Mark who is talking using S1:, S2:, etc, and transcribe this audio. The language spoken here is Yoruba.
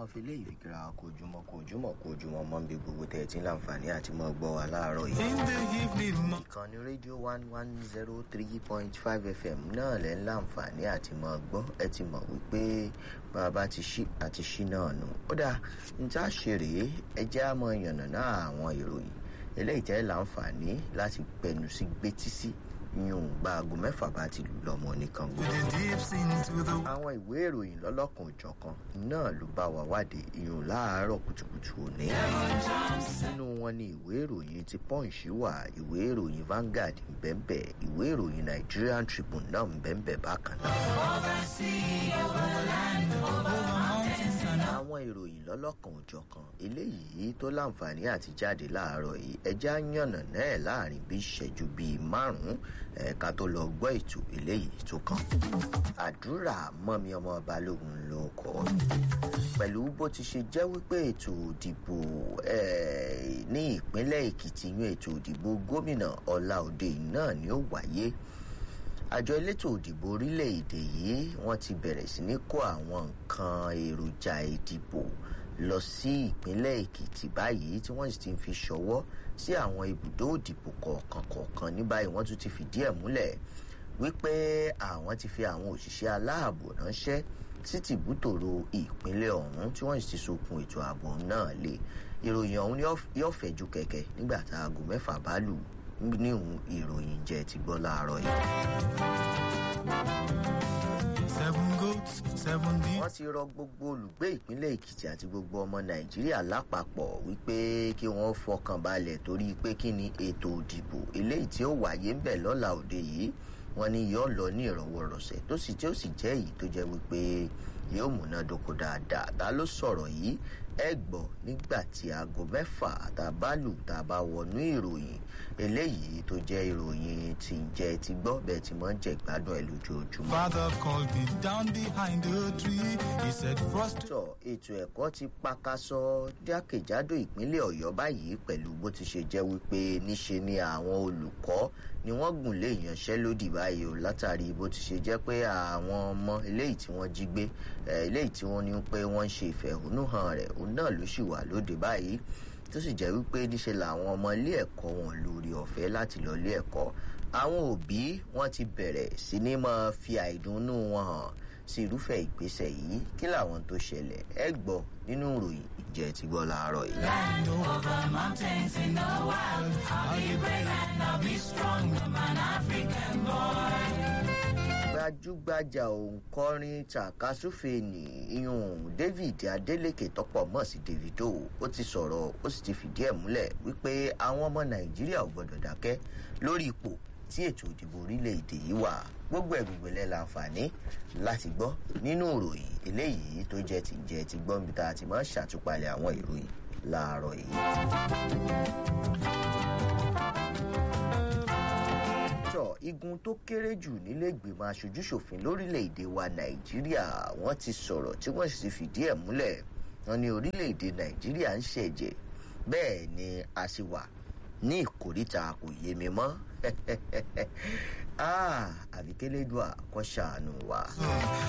S1: máa fi léyìí fi kíra kojúmọ́ kojúmọ́ kojúmọ́ mọ́ bí gbogbo tẹ̀ tí ń láǹfààní àti mọ́ gbọ́ wa láàárọ̀ yìí.
S2: In the evening, mo-
S1: ìkànnì rédíò one one zero three point five fm náà lẹ́ ń láǹfààní àti mọ́ gbọ́ ẹ ti mọ̀ wípé bàbá ti ṣí àti ṣí náà nù. ó dáa ní tá a ṣe rèé ẹ jẹ́ á mọ yànnàná àwọn ìròyìn eléyìí tẹ́ láǹfààní láti gbẹnu sí gbétí sí yún gba aago mẹ́fà bá ti lù lọ́mọ nìkan gbọ́
S2: with the deep scenes, with the
S1: àwọn ìwé ìròyìn lọ́lọ́kan òjọ̀kan náà ló bá wa wádìí ìyún láàárọ̀ kùtùkùtù òní. nínú wọn ni ìwé ìròyìn ti punch wà ìwé ìròyìn Vanguard ńbẹ́ńbẹ́ ìwé ìròyìn Nigerian Tribune náà ńbẹ́ńbẹ́ bákan náà. àwọn ìròyìn lọ́lọ́kan òjọ̀kan eléyìí tó láǹfààní àti jáde láàárọ̀ yìí ẹja yànnà náà láàrin bí ìṣẹ́jú bíi márùn-ún ẹ̀ka tó lọ gbọ́ ètò eléyìí tó kàn. àdúrà mọ́mi ọmọ balógun ló kọ́ pẹ̀lú bó ti ṣe jẹ́ wípé ètò òdìbò eh, ní ìpínlẹ̀ èkìtì yan ètò òdìbò gómìnà ọláòdè náà ni ó wáyé àjọ elétò òdìbò orílẹ̀-èdè yìí wọ́n ti bẹ̀rẹ̀ sí ní kó àwọn nǹkan èròjà ìdìbò lọ sí ìpínlẹ̀ èkìtì báyìí tí wọ́n sì ti fi ṣọwọ́ sí àwọn ibùdó òdìbò kọ̀ọ̀kan kọ̀ọ̀kan ní báyìí wọ́n tún ti fìdí ẹ̀ múlẹ̀ wípé àwọn ti fi àwọn òṣìṣẹ́ aláàbò ránṣẹ́ sí tìbútòrò ìpínlẹ̀ ọ̀hún tí wọ́n sì ti sokun ètò ààbò náà lé ìròyìn ọ̀hún yóò fẹ́ ju kẹ̀kẹ́ nígbà tá aago mẹ́fà bá lù níhun ìròyìn jẹ́ ti gbọ́ láàárọ̀ yìí.
S2: seven goats, seven deep.
S1: wọ́n ti rọ gbogbo olùgbé ìpínlẹ̀ èkìtì àti gbogbo ọmọ nàìjíríà lápapọ̀ wípé kí wọ́n fọkàn balẹ̀ torí pé kí ni ètò òdìbò eléyìí tí ó wáyé ń bẹ̀ lọ́la òde yìí wọ́n ní yóò lọ ní ìrọ̀wọ́rọ̀sẹ̀ tó sì tí ó sì jẹ́ èyí tó jẹ́ wípé yóò múnádóko dáadáa ta ló sọ̀rọ̀ yìí ẹ gbọ́ nígbà tí aago mẹ́fà tá a bá lù tá a bá wọnú ìròyìn eléyìí tó jẹ́ ìròyìn tí ń jẹ́ ti gbọ́ bẹ́ẹ̀ tí wọ́n ń jẹ́ ìgbádùn ẹ̀ lójoojúmọ́.
S2: Father called me down behind the tree. He said, Frost.
S1: sọ ètò ẹ̀kọ́ ti pakasọ jákèjádò ìpínlẹ̀ ọ̀yọ́ báyìí pẹ̀lú bó ti ṣe jẹ́ wípé níṣe ni àwọn olùkọ́ ni wọ́n gùn lé ìyanṣẹ́lódì báyìí o látàrí bó ti ṣe jẹ́ pé àwọn ọmọ eléyìí tí wọ́n jí gbé eh, eléyìí tí wọ́n ní pé wọ́n ń ṣe ìfẹ̀hónúhàn rẹ̀ òun náà ló sì wà lóde báyìí tó sì jẹ́ wípé níṣe làwọn ọmọ ilé ẹ̀kọ́ wọn lórí ọ̀fẹ́ láti lọ ilé ẹ̀kọ́ àwọn òbí wọn ti bẹ̀rẹ̀ sí ní máa fi àìdùnnú wọn hàn sí irúfẹ́ ìgbésẹ̀ yìí kí làwọn tó ṣẹlẹ̀ ẹ gbọ́ nínú ìròyìn ìjẹ́ ti gbọ́ láàárọ̀ yìí.
S2: Over mountains in the wild. I'll be brave and I'll be strong. I'm an African boy.
S1: gbajúgbajà òǹkọrin tàkasúfè ní iyún david adeleke tọpọ mọ sí davido ó ti sọ̀rọ̀ ó sì ti fìdí ẹ̀ múlẹ̀ wípé àwọn ọmọ nàìjíríà ò gbọ́dọ̀ dákẹ́ lórí ipò tí ètò ìdìbò orílẹ̀-èdè yìí wà gbogbo ẹ̀ gbogbo ẹ̀ láǹfààní láti gbọ́ nínú ìròyìn eléyìí tó jẹ́ ti jẹ́ ti gbọ́ níbi tá a ti máa ń ṣàtúpalẹ̀ àwọn ìròyìn láàárọ̀ yìí. sọ igun tó kéré jù nílẹ̀gbìmọ̀ aṣojúṣòfin lórílẹ̀‐èdè wa nàìjíríà wọ́n ti sọ̀rọ̀ tí wọ́n sì ti fìdí ẹ̀ múlẹ̀ wọn ní orílẹ̀‐èdè nàìjíríà ń ṣẹ̀jẹ̀ bẹ́ẹ̀ ni a sì wà ní ìkórìtà kò yé mi mọ́ àbíkẹ́lẹ́dùà kó ṣàánú wa.